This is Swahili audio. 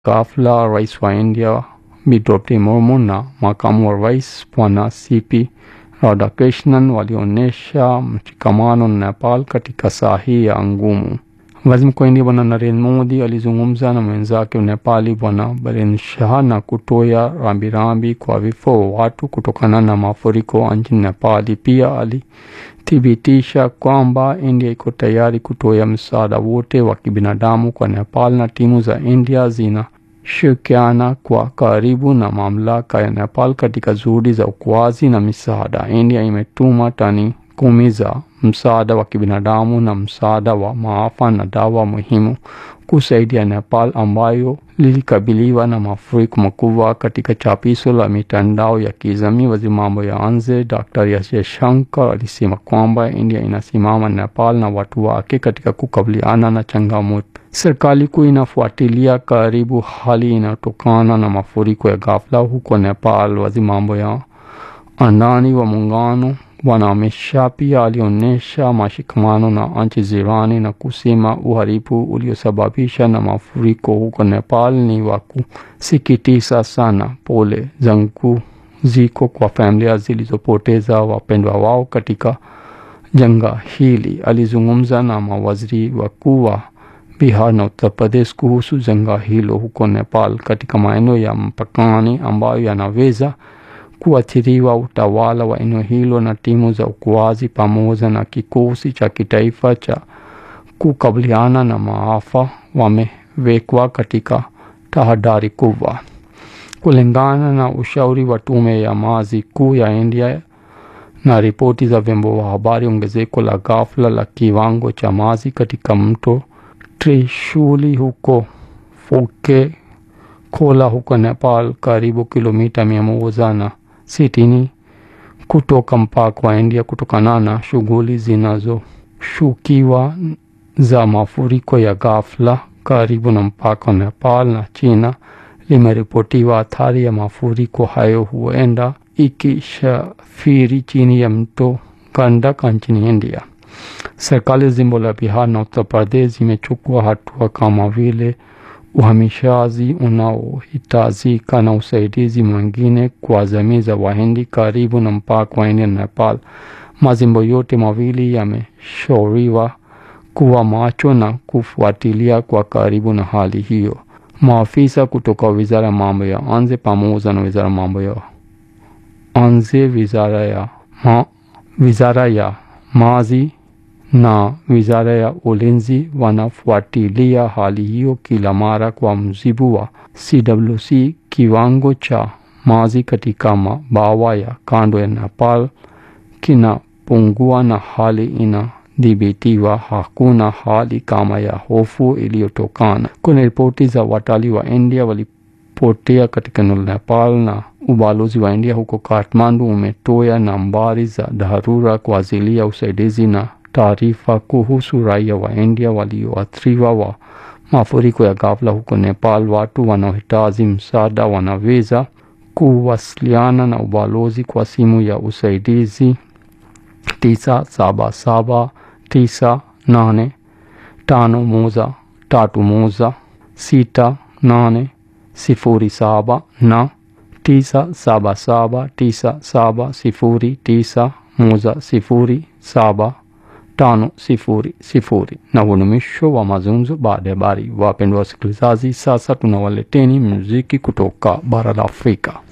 ghafla rais wa India Bi Draupadi Murmu na makamu wa rais Bwana CP Radhakrishnan walionyesha mshikamano na Nepal katika saa hii ya ngumu. Waziri Mkuu wa India Bwana Narendra Modi alizungumza na mwenzake wa Nepali Bwana Biren Shah na kutoa rambirambi kwa vifo wa watu kutokana na mafuriko nchini Nepali. Pia alithibitisha kwamba India iko tayari kutoa msaada wote wa kibinadamu kwa Nepal na timu za India zinashirikiana kwa karibu na mamlaka ya Nepal katika juhudi za uokoaji na misaada. India imetuma tani kumi za msaada wa kibinadamu na msaada wa maafa na dawa muhimu kusaidia Nepal ambayo lilikabiliwa na mafuriko makubwa. Katika chapisho la mitandao ya kijamii, waziri mambo ya nje Dr. S. Jaishankar alisema kwamba India inasimama Nepal na watu wake katika kukabiliana na changamoto. Serikali kuu inafuatilia karibu hali inayotokana na mafuriko ya ghafla huko Nepal. Waziri mambo ya ndani wa muungano Bwana Amit Shah pia alionyesha mashikamano na nchi jirani na kusema uharibu uliosababisha na mafuriko huko Nepal ni wa kusikitisha sana. Pole zangu ziko kwa familia zilizopoteza wapendwa wao katika janga hili. Alizungumza na mawaziri wakuu wa Bihar na Uttar Pradesh kuhusu janga hilo huko Nepal katika maeneo ya mpakani ambayo yanaweza kuathiriwa. Utawala wa eneo hilo na timu za uokoaji pamoja na kikosi cha kitaifa cha kukabiliana na maafa wamewekwa katika tahadhari kubwa. Kulingana na ushauri wa tume ya maji kuu ya India na ripoti za vyombo vya habari, ongezeko la ghafla la kiwango cha maji katika mto Trishuli huko Foke Kola huko Nepal, karibu kilomita mia moja na sitini kutoka mpaka wa India, kutokana na shughuli zinazoshukiwa za mafuriko ya ghafla karibu na mpaka wa Nepal na China, limeripotiwa athari ya mafuriko hayo huenda ikishafiri chini ya mto Gandak nchini India. Serikali jimbo la Bihar na Uttar Pradesh zimechukua hatua kama vile uhamishaji unaohitajika na usaidizi mwingine kwa jamii za Wahindi karibu na mpaka wa India na Nepal. Majimbo yote mawili yameshauriwa kuwa macho na kufuatilia kwa karibu na hali hiyo. Maafisa kutoka wizara ya mambo ya nje pamoja na wizara ya mambo ya nje, wizara ya ma, wizara ya maji na wizara ya ulinzi wanafuatilia hali hiyo kila mara. Kwa mujibu wa CWC, kiwango cha maji katika mabawa ya kando ya Nepal kinapungua na hali inadhibitiwa. Hakuna hali kama ya hofu iliyotokana. Kuna ripoti za watalii wa India walipotea katika eneo la Nepal na ubalozi wa India huko Kathmandu umetoa nambari za dharura kwa ajili ya usaidizi na taarifa kuhusu raia wa India walioathiriwa wa mafuriko ya ghafla huko Nepal. Watu wanaohitaji msaada wanaweza kuwasiliana na ubalozi kwa simu ya usaidizi tisa saba saba tisa nane tano moja tatu moja sita nane sifuri saba na tisa saba saba tisa saba sifuri tisa moja sifuri saba tano sifuri sifuri. Na huo ni mwisho wa mazungumzo baada ya habari. Wapendwa wasikilizaji, sasa tunawaleteni muziki kutoka bara la Afrika.